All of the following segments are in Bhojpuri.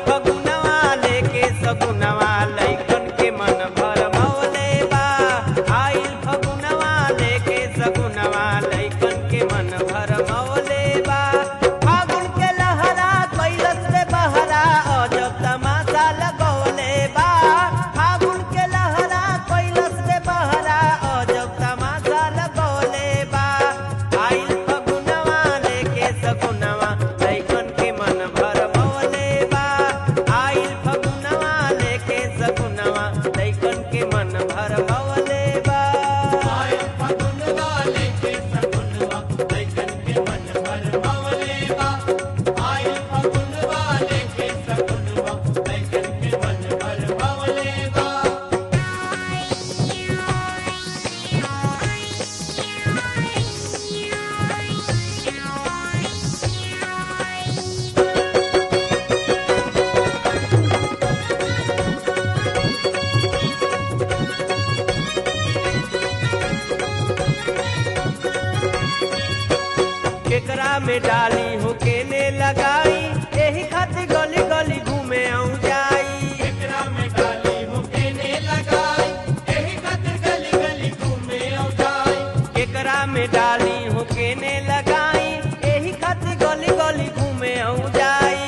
फगुनवा लेके सगुनवा लैकन के मन भर मौले बा आइल फगुनवा लेके सगुनवा लैकन के मन भर मौले बा फागुन के लहरा कैलस से बहरा अजब तमाशा लगौले बा फागुन के लहरा कैलस से बहरा अजब तमाशा लगौले बा आइल फगुनवा लेके सगुनवा लैकन के मन भर मौले बा आइल फगुनवा लेके सगुनवा लैकन के मन भर मौले बा केकरा में डाली हो केने लगाई एही खातिर गली गली घूमे आऊं जाई केकरा में डाली हो केने लगाई एही खातिर गली गली घूमे आऊं जाई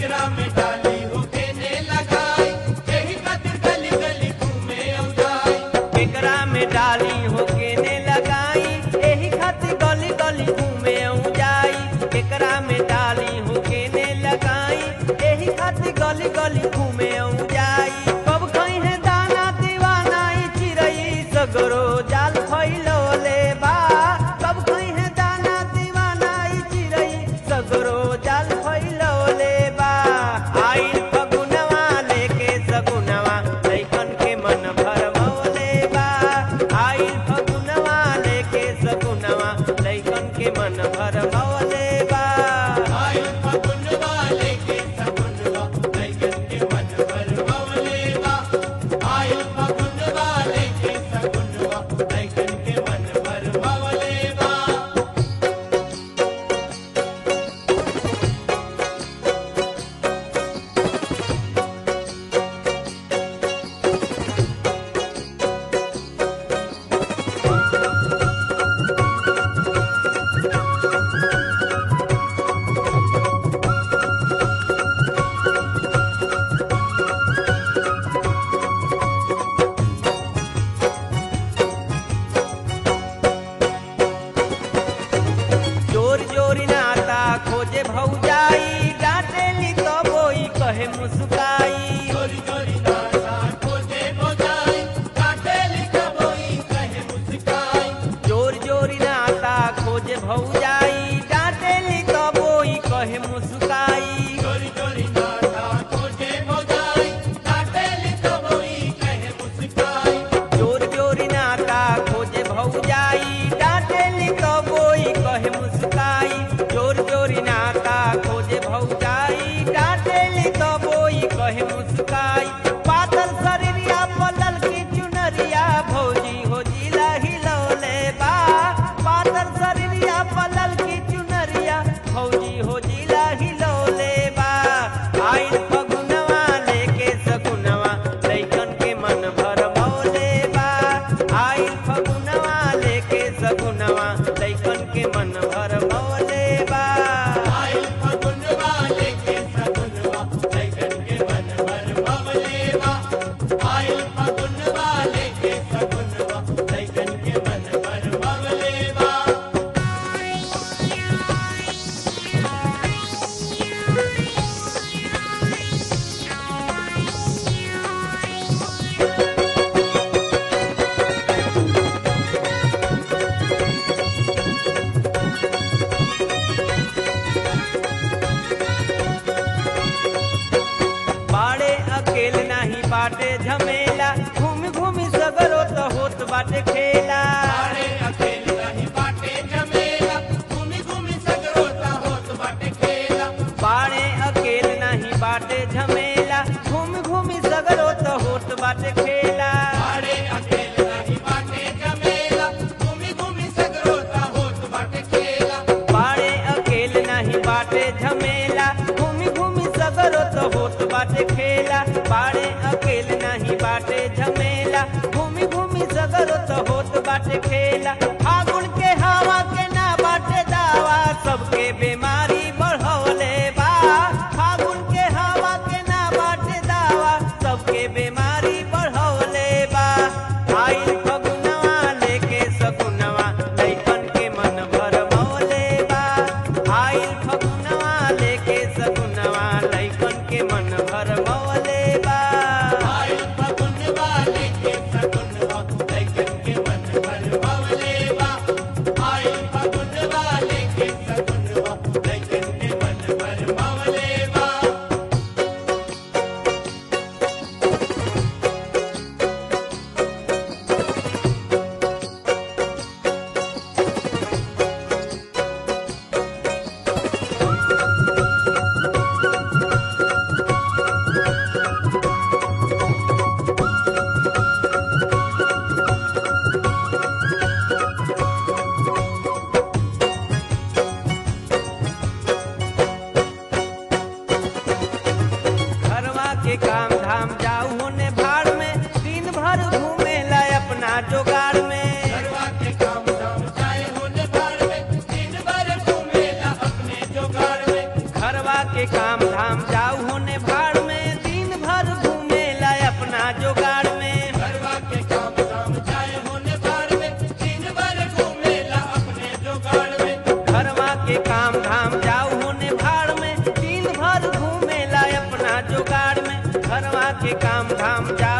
केकरा में डाली हो केने लगाई एही खातिर गली गली घूमे आऊं जाई केकरा में डाली हो केने लगाई एही खातिर गली गली घूमे आऊं जाई कब कहीं है दाना दीवाना ई चिरई सगरो जाल फैलोले बा कब कहीं है दाना दीवाना ई चिरई सगरो जाल फैलोले बा आइल फगुनवा लेके सगुनवा लैकन के मन भर मौले बा आइल फगुनवा लेके सगुनवा लैकन के मन भर मौले बा जोर जोरी नाता खोजे भौजाई डांटेली तो बोई कहे मुस्काई जोर जोरी नाता खोजे भौजाई डांटेली तो बोई कहे मुस्काई जोर जोरी नाता खोजे भौजाई डांटेली तो बोई कहे मुस्काई जोर जोरी नाता खोजे भौजाई डांटेली तो बोई कहे मुस्काई पातल शरीरिया पलल की चुनरिया भौजी हो जिला हिलौले बा पातल शरीरिया पलल की चुनरिया भौजी हो जिला हिलौले बा आइल फगुनवा लेके सगुनवा लैकन के मन भर मौले बा आइल फगुनवा लेके सगुनवा लैकन के मन भर मौले बा बाड़े अकेल नाही बाटे झमेला घूम घूम सगरो तो होत बाटे खेला बाड़े अकेल नाही बाटे झमेला घूम घूम सगरो तो होत बाटे खेला बाड़े अकेल नाही बाटे झमेला घूमी घूमी सगरो तो होत बाटे खेला बाड़े अकेले नहीं बाटे झमेला घूमी घूमी सगर तो होत बाटे खेला फागुन के हवा के ना बाटे दावा सबके बीमारी बढ़ौले बा फागुन के हवा के ना बाटे दावा सबके बीमारी बढ़ौले बा आइल फगुनवा लेके सगुनवा लइकन के मन भर मौले बा आइल फगुनवा लेके सगुनवा लइकन के मन भर मौले बा घरवा के काम धाम जाऊ होने भाड़ में दिन भर घूमे ला अपना जोगाड़ में घरवा के काम धाम जाऊ होने भाड़ में दिन भर घूमे ला अपना जोगाड़ में घरवा के काम धाम जाऊ होने भाड़ में दिन भर घूमे ला अपना जोगाड़ में घरवा के काम धाम जाऊ